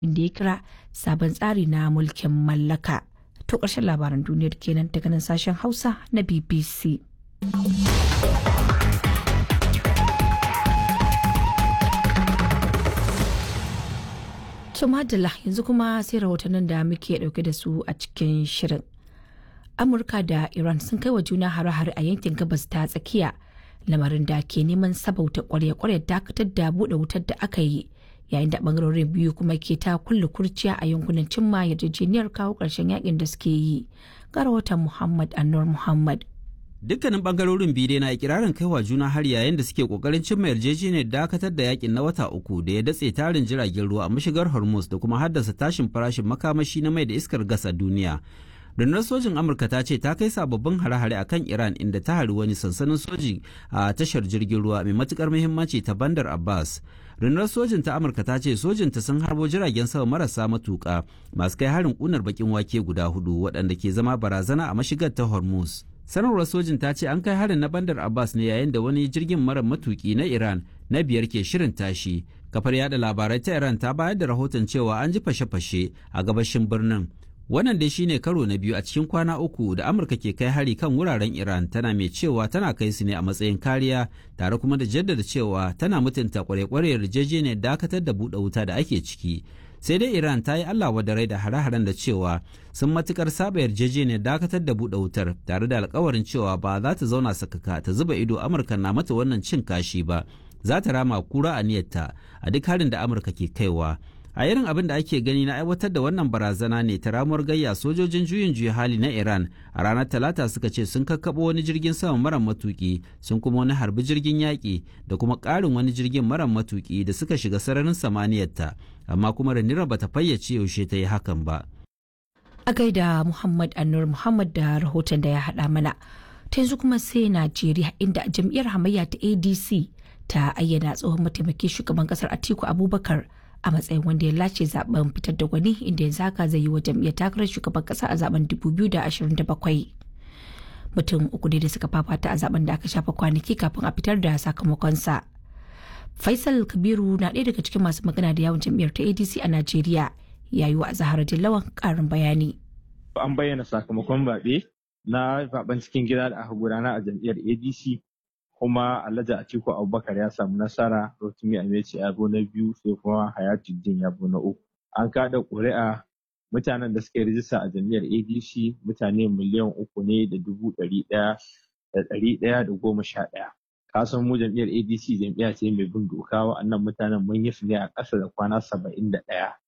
inda ya kira sabon tsari na mulkin mallaka. To ƙarshen labaran duniyar kenan daga nan sashen Hausa na BBC. To madalla yanzu kuma sai rahotannin da muke dauke da su a cikin shirin. Amurka da Iran sun kai wa juna hare-hare a yankin gabas ta tsakiya lamarin da ke neman sabauta kwarya-kwarya dakatar da buɗe wutar da aka yi yayin da bangarorin biyu kuma ke ta kulle kurciya a yankunan cimma yarjejeniyar kawo ƙarshen yakin da suke yi. Ga rahoton Muhammad Anwar Muhammad. Dukkanin bangarorin biyu dai na ikirarin kaiwa juna har yayin da suke kokarin cimma yarjejeniyar dakatar da yakin na wata uku da ya datse tarin jiragen ruwa a mashigar Hormuz da kuma haddasa tashin farashin makamashi na mai da iskar gas a duniya. rundunar sojin amurka ta ce ta kai sababbin hare-hare a kan iran inda ta hari wani sansanin soji a tashar jirgin ruwa mai matukar muhimmanci ta bandar abbas rundunar sojin ta amurka ta ce sojinta sun harbo jiragen sama marasa matuka masu kai harin kunar bakin wake guda hudu waɗanda ke zama barazana a mashigar ta hormuz sanarwar sojin ta ce an kai harin na bandar abbas ne yayin da wani jirgin mara matuki na iran na biyar ke shirin tashi kafar yada labarai ta iran ta bayar da rahoton cewa an ji fashe-fashe a gabashin birnin wannan dai shine karo na biyu a cikin kwana uku da amurka ke kai hari kan wuraren iran tana mai cewa tana kai su ne a matsayin kariya tare kuma da jaddada cewa tana mutunta kware-kware yarjejeniyar dakatar da buɗe wuta da ake ciki sai dai iran ta yi allah wadarai da hare-haren da cewa sun matukar saba yarjejeniyar dakatar da buɗe wutar tare da alkawarin cewa ba za ta zauna sakaka ta zuba ido amurka na mata wannan cin kashi ba za ta rama kura a niyyarta a duk harin da amurka ke kaiwa a irin abin da ake gani na aiwatar da wannan barazana ne ta ramuwar gayya sojojin juyin juya hali na iran a ranar talata suka ce sun kakkaɓo wani jirgin sama mara matuki sun kuma wani harbi jirgin yaƙi da kuma ƙarin wani jirgin mara matuki da suka shiga sararin samaniyarta amma kuma ranira bata fayyace yaushe ta yi hakan ba A gaida Muhammad Anur Muhammad da rahoton da ya haɗa mana. Ta yanzu kuma sai Najeriya inda jam'iyyar hamayya ta ADC ta ayyana tsohon mataimakin shugaban kasar Atiku Abubakar a matsayin wanda ya lace zaben fitar da gwani inda yanzu haka zai yi wa jam'iyyar takarar shugaban kasa a zaben 2027 mutum uku ne da suka fafata a zaben da aka shafa kwanaki kafin a fitar da sakamakonsa faisal kabiru na ɗaya daga cikin masu magana da yawon jam'iyyar ta adc a najeriya ya yi wa zahara dillawan ƙarin bayani an bayyana sakamakon zaɓe na zaben cikin gida da aka gudana a jam'iyyar adc kuma Alhaji Atiku Abubakar ya samu nasara Rotimi Ameci ya zo na biyu sai kuma Hayatuddin ya zo na uku. An kada ƙuri'a mutanen da suka yi rijista a jam'iyyar ADC mutane miliyan uku ne da dubu ɗari ɗaya da ɗari ɗaya da goma sha ɗaya. Kasan mu jam'iyyar ADC jam'iyya ce mai bin doka wa'annan mutanen mun yi su ne a ƙasa da kwana saba'in da ɗaya.